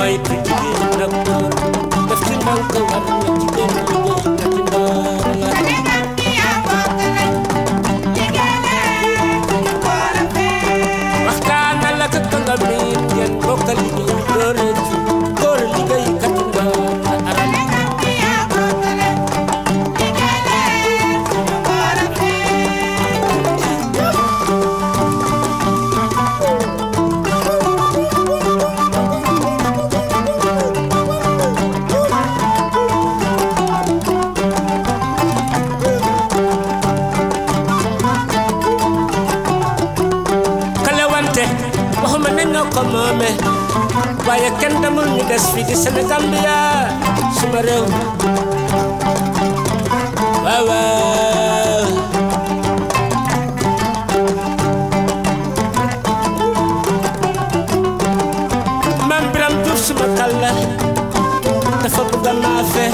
maytu jigéen docteur def ci ndànk war na jigéen liggéey kati ndoor la waxtaanal ak kanga miin ngeen bokk liggéey doore ci góor liggéey kati ndoor la aram kale wante waxuma ne ñoo ko moome waaye kenn demul ñu des fii di Sénégal bi yaa suma réew waaw waaw maam Biram Juuf suma kàlla dafa bëgg a maafe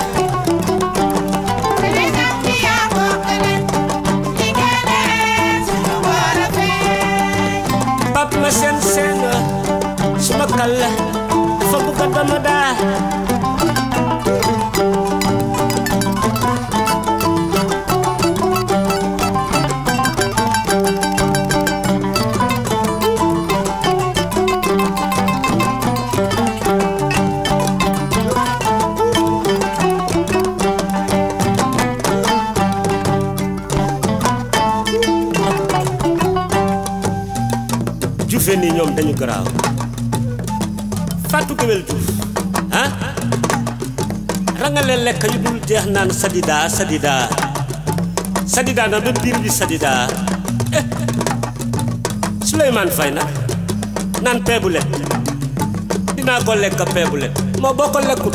pap ma seen seen suma kàlla dafa bëgg a dama daa juufe nii ñoom dañu garaaw fàttu géwél juuf ah rangale lekk yu dul jeex naan sadida sadida sadida na ba biir bi sadida eh Souleymane Faye nag naan peebulet dinaa ko lekk peebulet moo boo ko lekkut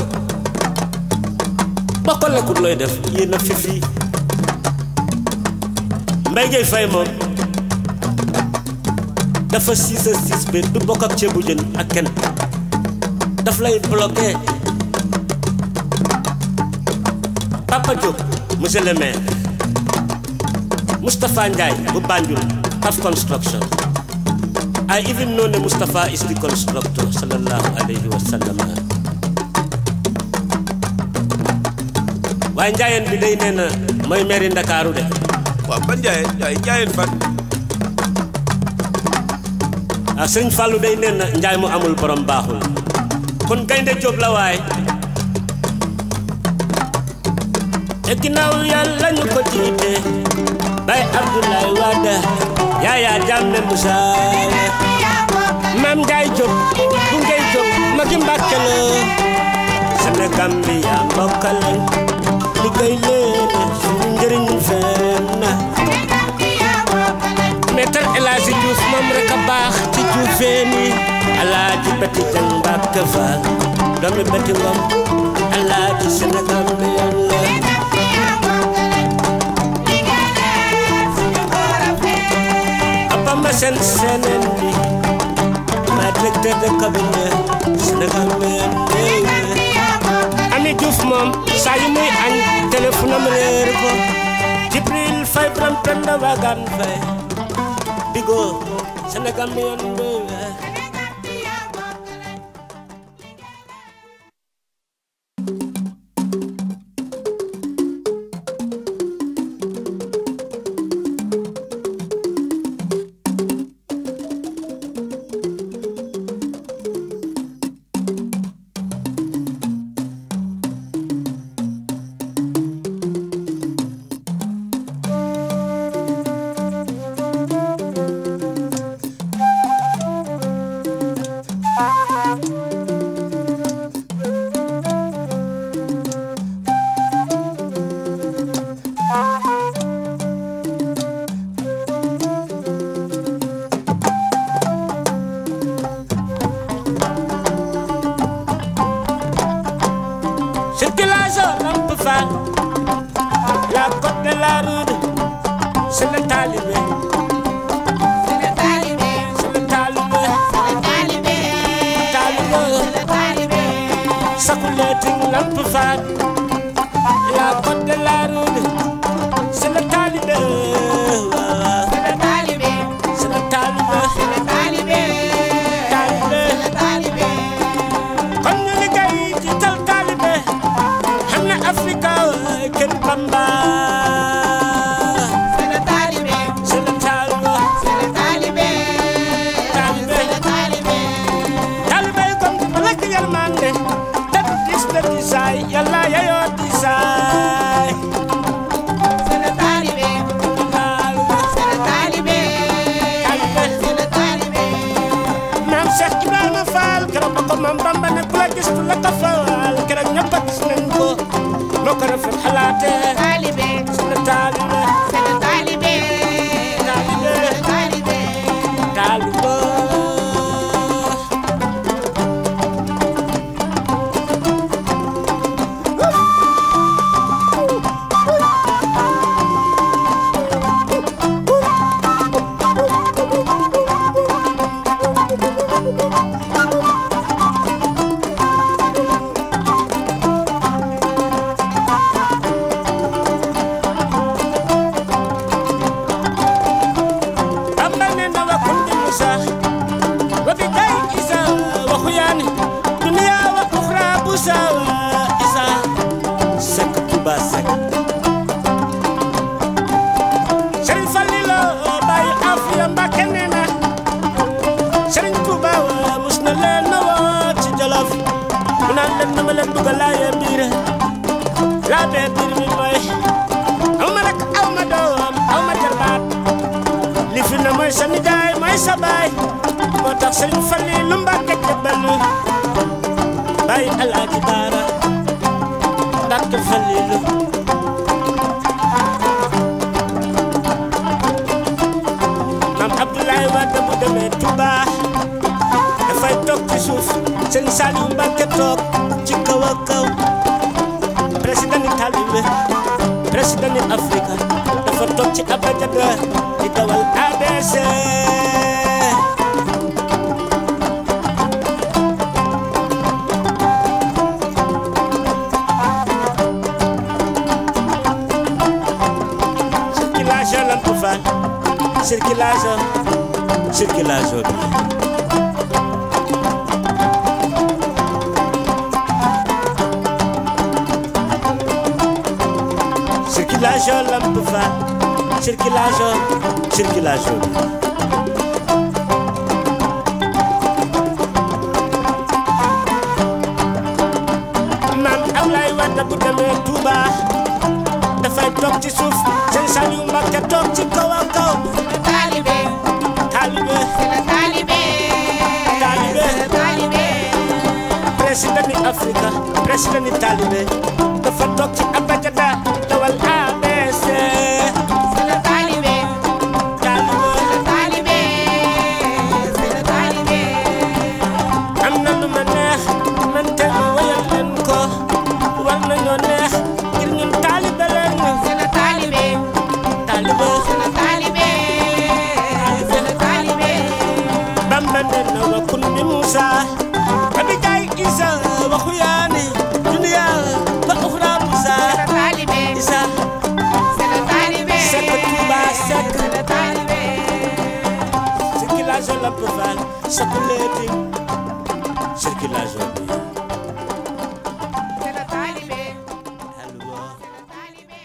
boo ko lekkut looy def yéen a fifi Mbaye Gueye Faye moom dafa siis a siis be du bokk ak ceebu jën ak kenn daf lay bloqué Papa Diop monsieur le maire Moustapha Ndiaye bu Banjul Paf Construction I even know ne Moustapha is the constructor sallallahu alayhi wa sallam waaye njaayeen bi day nee na mooy maire Ndakaaru de waaw ban jaayeen jaay jaayeen fan ah sëñ Fallou day nee na njaay mu amul borom baaxul kon gaynde Jóob la waay te ginnaaw yàlla ñu ko jiite bay Abdoulaye Wade Yaya Jammeh Moussa maam Njaay Jóob bu ngay Jóob magi Mbàkke la Sénégal bi yaa mbokkale liggéey leen suñu njëriñ feeñ na Maître El Hadji Diouf moom rek a baax ci Diouféeni Alaaji Beti Jang Mbàkke Faal doomi Beti Ngom Alaaji Sénégal bi yàlla Papa ma seen seeneen bi ma directeur de cabinet Sénégal bi yàlla Ami Diouf moom saa yu muy añ téléphone am réer ko Jibril Fay Biram Penda Wagan Fay Bigo Sénégal mi yàlla Circulation lampe fan La côte de la rue C'est le talibé C'est le talibé Talibé Sakuleting lampe fan La côte de la rue C'est le talibé C'est le talibé Talibé Kon ñu maam Bamba ne ku la gis du la tafaal keroog ñëpp a gis nañ ko noo ko rafet xalaatee Talibé, sunu taalibe c'est le talibé. taalibe Talibé, taalibe Bamba ne na wa kundi Musa wa bi kay Isa wa xuyaani duniya wa uxra busa wa Isa sekk Tuba sekk Sëriñ Fallilu Baay Afiya Mbàkke nee na Sëriñ Tuba wa mus na leen na woo ci Jolof mu naan leen na ma leen dugal laaye biir laa bee biir mi mooy aw ma rek aw ma doom aw ma jarbaat li fi na mooy sa nijaay mooy sa baay moo tax sëriñ Falli lu Mbàkke jëbbal bàyyi alaaji baara Mbàkke Falli lu maam Abdoulaye Wade bu demee Touba dafay toog ci suuf sëriñ Saliou Mbàkke toog ci kaw a kaw président ni talibé président ni Afrique dafa toog ci abajada di dawal ADC circulation lamp faal circulation circulation bi circulation lamp faal circulation circulation bi maam Ablaye Wade bu demee Touba dafay toog ci suuf sëñ Saliou Mbacke toog ci kaw a kaw le talibé, taalibe c'est le talibé. Talibé. C'est le talibé. président ni Afrique président ni taalibe dafa toog ci abajada dawal ABC C'est le talibé, taalibe le talibé. C'est le talibé. am na lu ma neex man te ma wayal leen ko war nañoo neex ngir ñun taalibe leen C'est le talibé, taalibe c'est le talibé. C'est le talibé. Bamba nee na wa kun bi Musa abi jaay Isa wa xuyaani duniya wa uxra Musa C'est le talibé, Isa c'est le talibé. Seck Touba Seck C'est le talibé. circulation lamp faal sakuleeti circulation bi C'est le talibé. allo Talibé.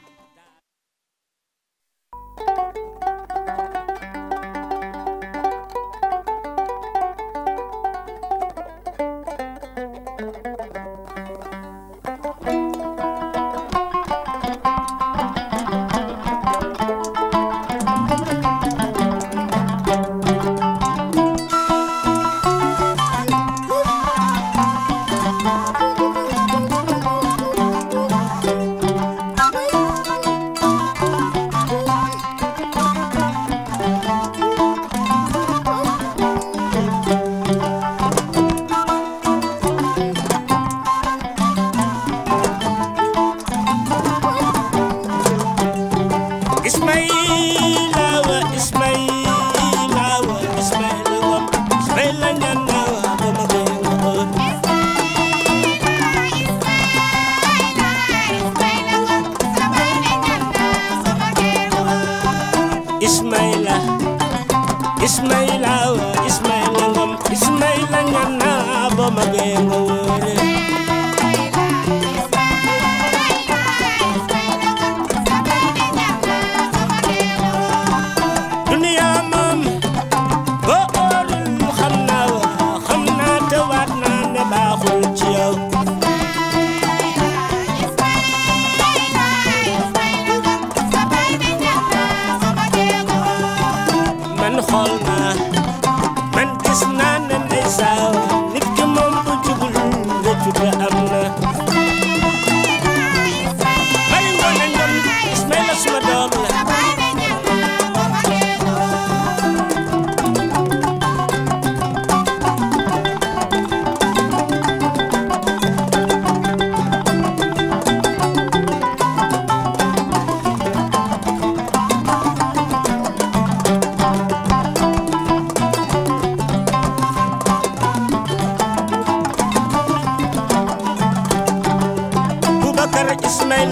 Ismaila wa Ismaila wa Ismaila wa Ismaila nyana wa mama gengo Ismaila Ismaila wa Ismaila ngom Ismaila nyana boma gengo wore duniya moom boo óorul xam naa wa xam naa te waat naa ne baaxul ci yow man xool naa man gis naa ne ndeysaan nit ki moom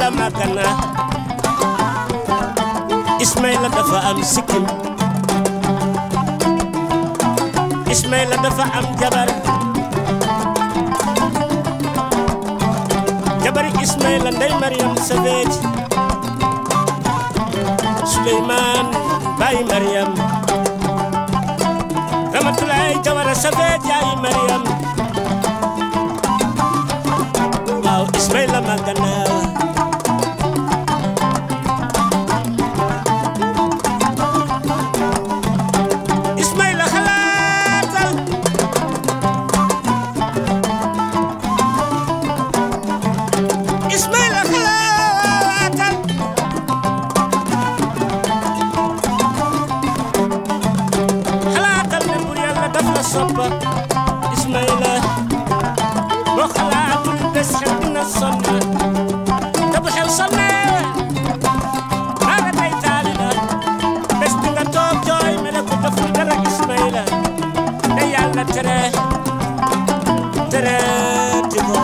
Ismaïla Magana Ismaïla dafa am sikkim Ismaïla dafa am jabar jabari Ismaïla ndey Mariam Savage Suleymaan baay Mariam Ramatulaay Jawara Savage yaay Mariam waaw Ismaïla Magana Ismaïla xalaatal Ismaïla xalaatal xalaatal ne bur yàlla daf la soppa Ismaïla boo xalaatul des xel dina sonn te bu xel sonnee maa nga tey taali la bés di nga toog jooy mele ko deful dara Ismaïla te yàlla tere tere ti ko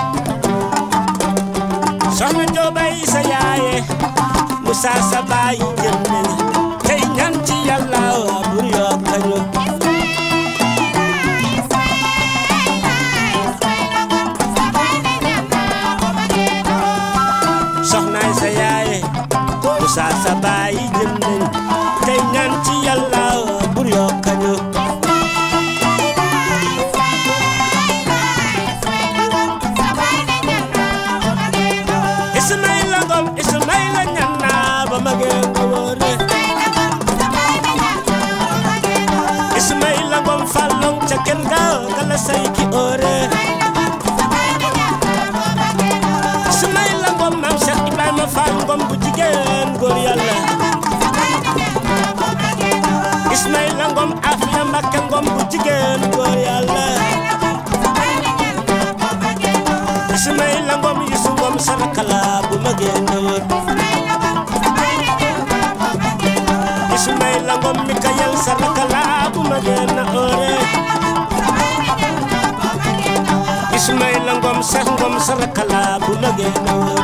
soxna joobay sa yaaye Musa sa baay jël nañ tey ñaan ci yàlla waa bur yokkañu soxnaay sa yaaye Musa sa baay jël nañ tey ñaan ci yàlla waa bur yokkañu Ismaïla Ngom Ismaïla ñaan naa ba magee nga wóore Ismaïla Ngom fàllong ca kër ga gala say ki óore Ismaïla Ngom maam Cheikh Ibrahima Fall Ngom bu jigéen góor yàlla Ismaïla Ngom Afia Mbakke Ngom bu jigéen góor yàlla Ismaïla Ngom Yusu Ngom sarakala bu magee nga wóor Ismaïla Ngom Mikayel sarakala bu magee na óore Ismaïla Ngom Cheikh Ngom sarakala bu magee na wóor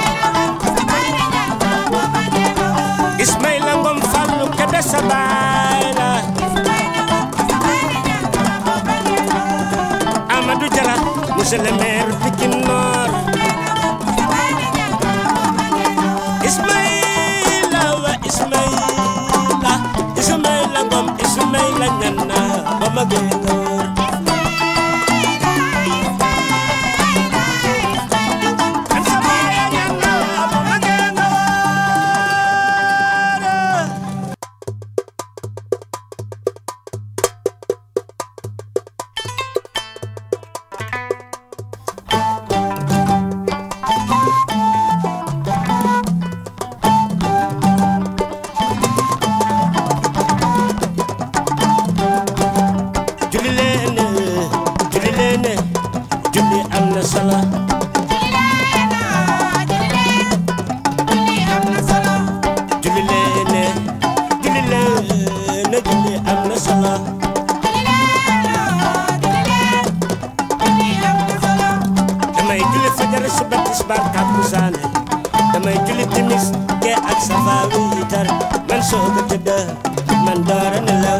Ismaïla Ngom Fallou Kebe sa baay la Amadou Diarra monsieur le maire Pikine Nord Ismaïla wa Ismaïla Ismaïla Ngom Ismaïla ñana ba magee nga wóor An sa baay ñana ba magee nga wóor julli leen julli leen julli am na solo julli leen julli leen julli am na solo damay julli fajar suba tisbaar takkusaan damay julli timis gee ak safa wiitar man soog a tëdd man doora nelaw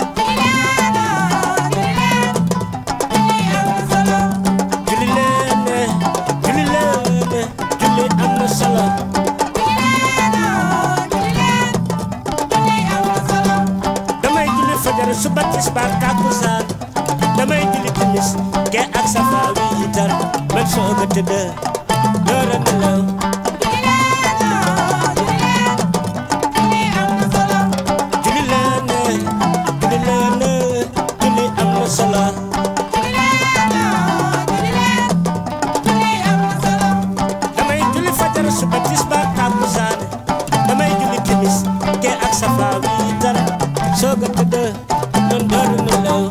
julli leen julli leen julli am na solo damay julli fajar suba tisbaar takkusaan damay julli timis gee ak safa wiitar man soog a tëdd doora nelaw julli leen julli leen julli am na solo damay julli fajar suba tisbaar takkusaan damay julli timis gee ak safa wiitar soog a tëdd man doora nelaw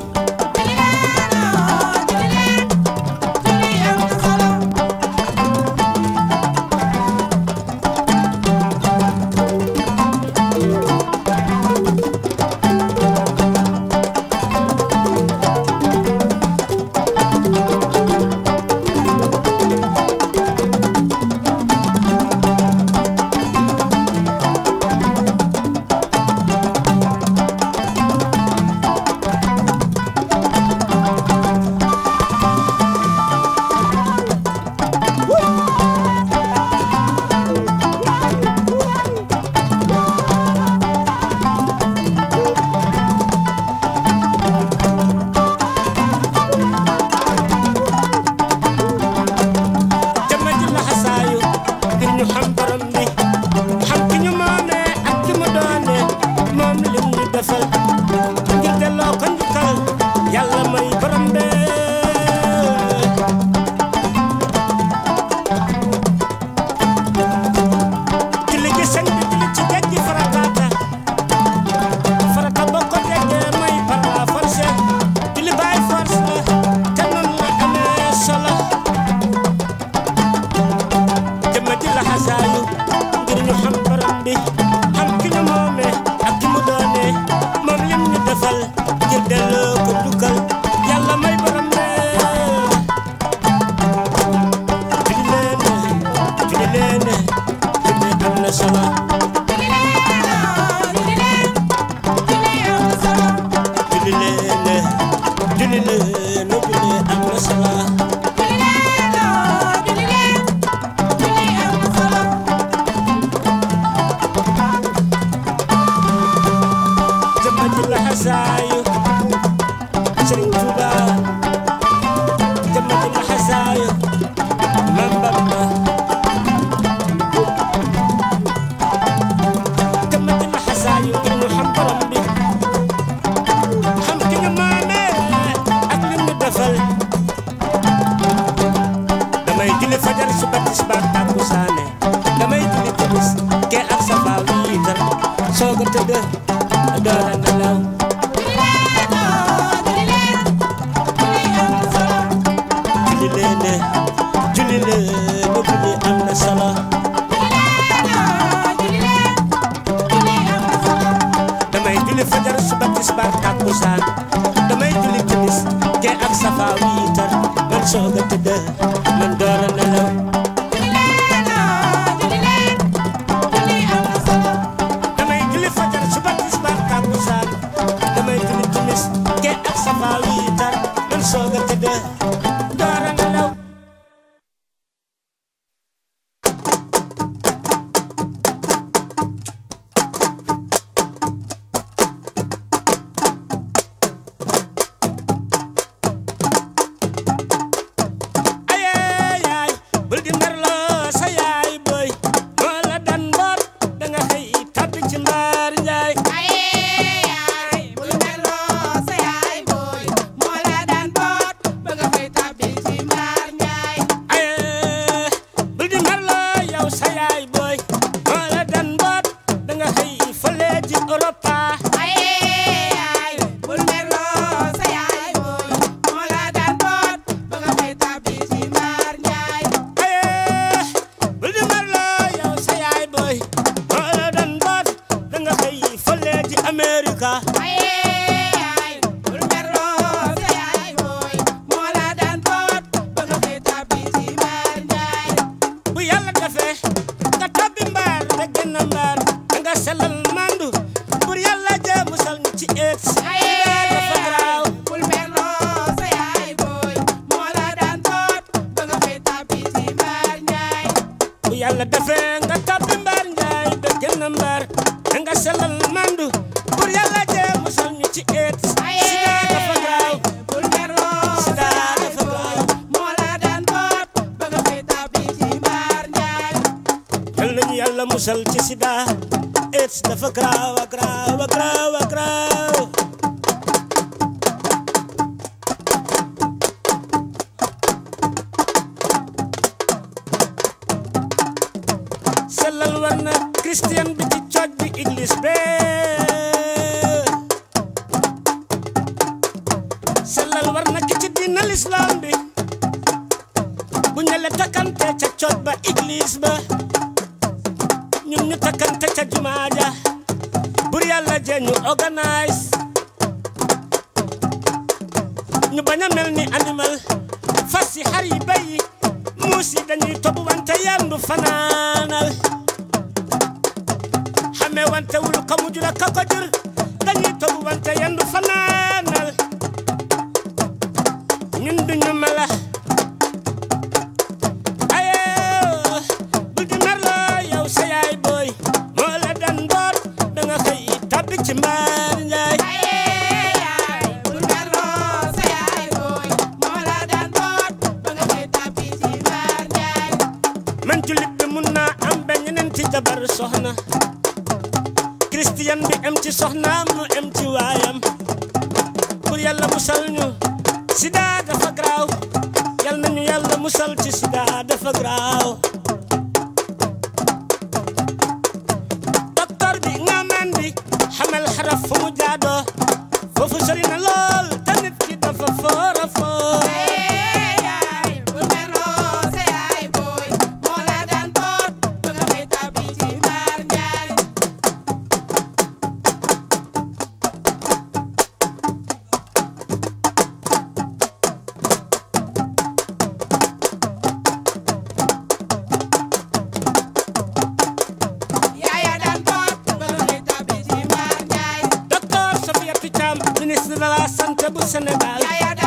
man soog a tëdd man door a nelaw damay julli fajar suba tisbaar takkusaan damay julli timis gee ak safa wiitar man soog a tëdd door a nelaw ayee yaay bul di merloo sa yaay boy moo la dan mboot da nga xëy tabbi ci mbaar njaay ayee bul di merloo yow sa yaay boy moo la dan mboot da nga xëy fële ji Europa ayee bul di merloo yow sa yaay boy moo la dan mboot da nga xëy fële ji Amerika bu yàlla defee nga tabbi mbaar nga génn mbaar da nga sellal mandu pour yàlla jee musal ñu ci eet dafa garaaw bu yàlla defee nga tabbi mbaar njaay da génn mbaar da nga sellal mandu pour yàlla jee musal ñu ci eet sida dafa garaaw sida dafa garaaw yal nañu yàlla musal ci sida eet dafa garaaw a garaaw a garaaw a garaaw sellal war na christian bi ci cooj bi église be sellal war na ki ci diina l'islam bi bu ñale takkante ca cooj ba église ba ñun ñu takkante ca jumaa ja bur yàlla jee ñu organise ñu bañ a mel ni animal fas yi xar yi bay yi muus yi dañuy topp wante yandu fanaanal xamee wante wul ka mu jur ak ka ko jur dañuy topp wante yandu fanaanal ñun duñu mala ayoo bul di merloo yow sa yaay booy moo la dan boot da nga xëy tabbi ci mbaar njaay man jullit bi mun naa am benn ñeneen ci jabar soxna christian bi am ci soxnaam mu am ci waayam pour yàlla musal ñu sida dafa garaaw yal nañu yàlla musal ci sida dafa garaaw docteur bi nga man bi xamal xaraf fu mu jaadoo foofu sori na lool te nit ki dafa foora foor docteur Sofiatou Thiam ministre de la santé bu Sénégal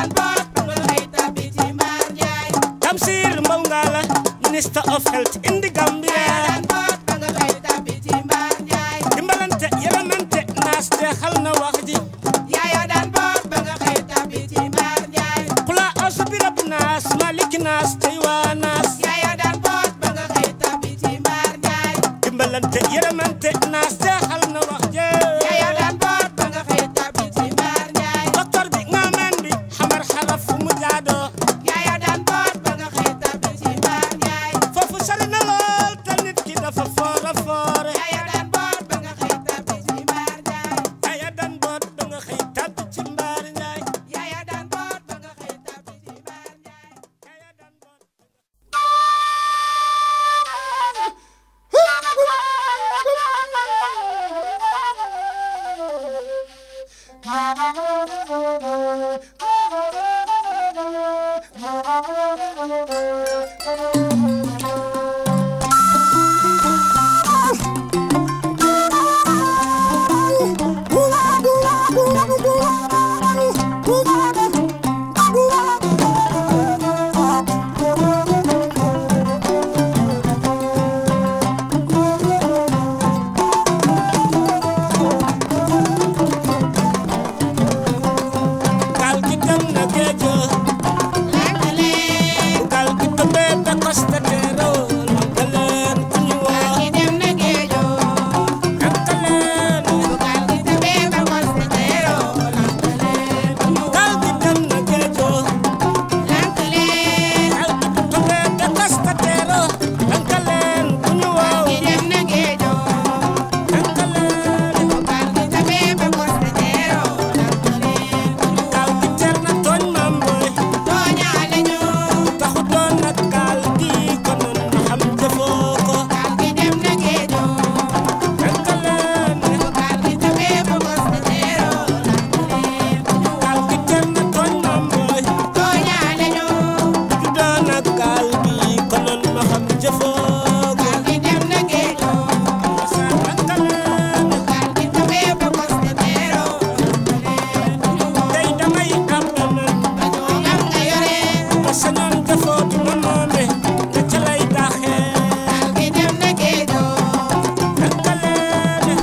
Tamsir Mbow Ngala minister of health in the Gambia dimbalante yërëmante naas jeexal na wax ji kula asu bi rab naas maliki naas tey waa naas dimbalante yërëmante naas jeexal na wax ji docteur bi nga man bi xamar xaraf fu mu jaadoo foofu sori na lool te nit ki dafa foora foore aya dan boot ba nga xëy tàbbi ci mbaar njaay aya dan boot gaal gi dem na géejo bu gaal gi tëmbee te koste teeroo lankaleen ku ñu woo lankaleen gaal gi dem na géejo gaal gi tëmbee te koste teeroo lankaleen ku ñu woo lankaleen gaal gi teer na tooñ maam booy taxu doon nag gaal gi konoon na xam jëfoo ko lankaleen gaal gi teer na tooñ maam booy ju doon nag gaal gi konoon na xam jëfoo ko sa lankaleen tey damay am amen ba sañoon jëfoo bi ma moome nga ca lay daaxee lankaleen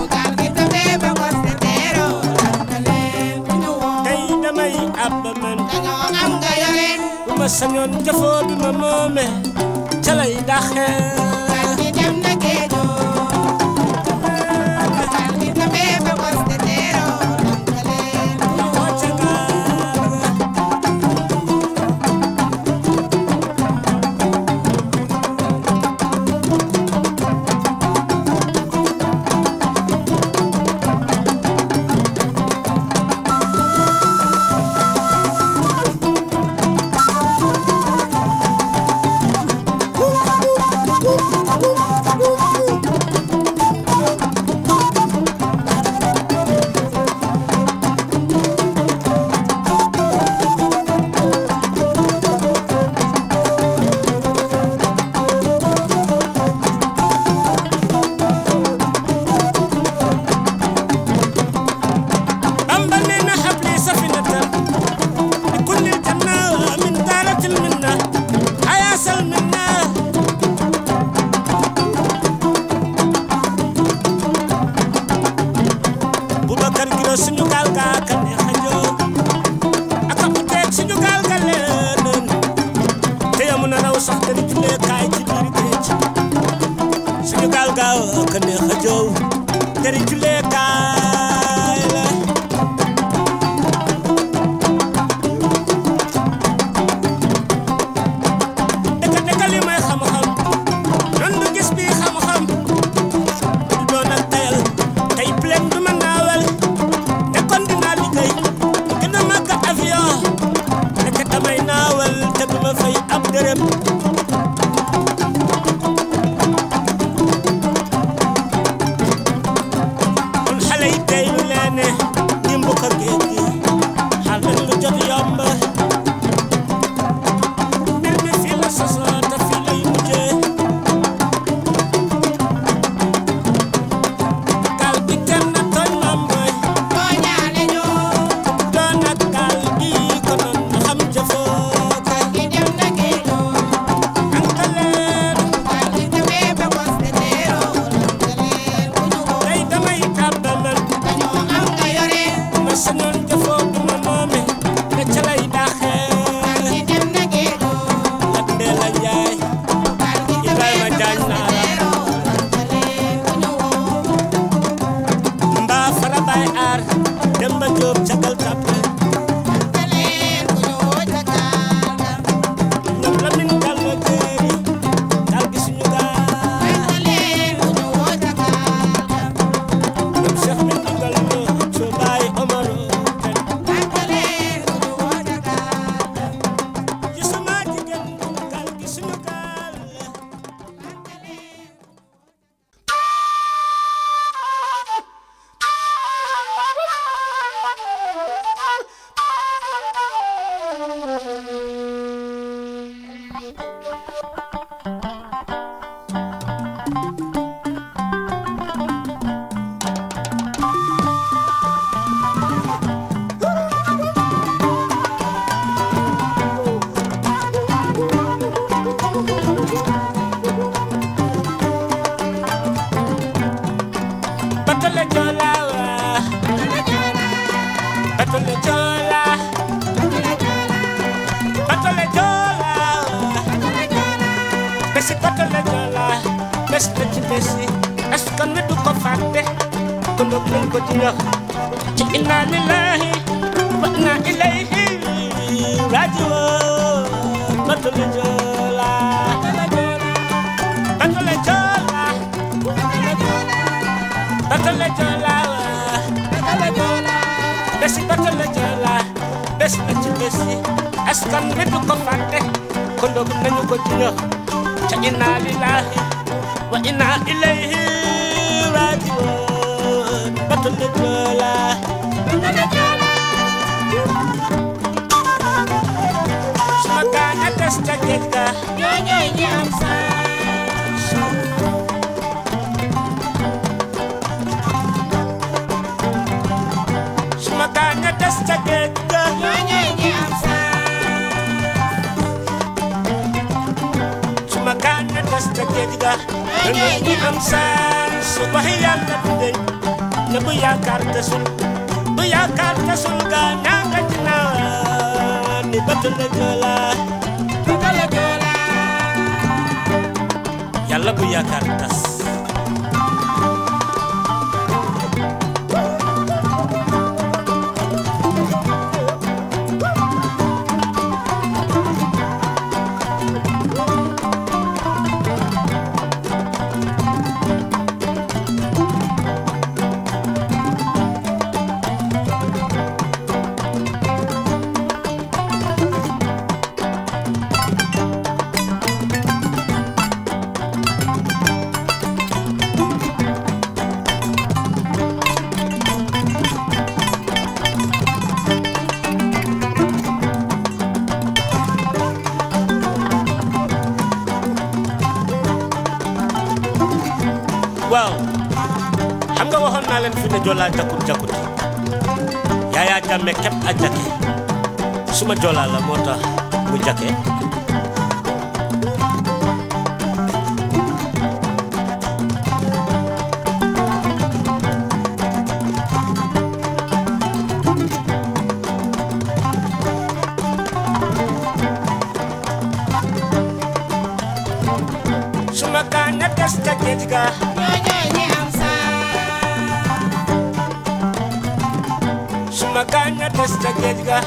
tey damay am amen bu ma sañoon jëfoo bi ma moome ca lay daaxee Bamba nee na habli safinatan bi kulli janna min daaratil minna ayaasal minna Boubacar Giro suñu gaal ga ka neex a jóg ak ab teeg suñu gaal ga leen te yamu na raw sax dari julee kaay ci biir géej suñu gaal ga ka neex a jóg dari julee kaay la dëkk dëkk li may xam-xam nan du gis bi xam-xam du doon ak tayal tey plein du ma naawal te kon dinaa liggéey gën a màgg avion nekk damay naawal te du ma fay ab dërëm kon xale yi tey lu leen ne dimb ko géej gi xaar leen lu jot yomb mbir mi fii la sosoo te fii lay mujjee gaal gi kenn na tooñ maam mooy doon ak gaal gi konoon na xam jëfoo ko joola bato la joola besi bato la joola bes la ci besi askan wi du ko fàtte kon nag nañ ko ci wax ci inna lillahi wa inna ilayhi rajiun bato la joola bato la joola bato la joola besi bato la joola bes la ci besi askan wi du ko fàtte kon nag nañu ko ci wax ci inna lillahi wa inna ilayhi rajiun bato la joola suma gaañ a des ca géej ga suma gaañ a des ca géej ga suma gaañ a des ca géej ga dañu ñi am saan su waxi yàlla du deñ ne bu yaakaar tasul bu yaakaar tasul gaa ñaa nga ci naan ni bato la joola yàlla bu yaakaar tas waaw xam nga waxoon naa leen fi ne joolaa jakkut jakkut Yaya Jammeh képp a jakke suma joolaa la moo tax mu jakke suma gaañ a des ca géej ga suma gaañ a des ca géej ga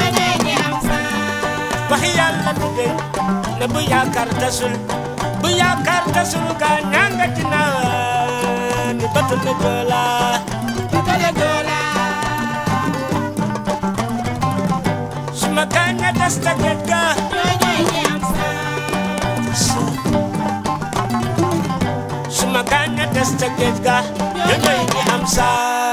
waxi yàlla du deñ ne bu yaakaar tasul bu yaakaar tasul gaa ñaa nga ci naan ni bato la joola suma gaañ a des ca géej ga suma gaañ a des ca géej ga ñooñooy ñi am saa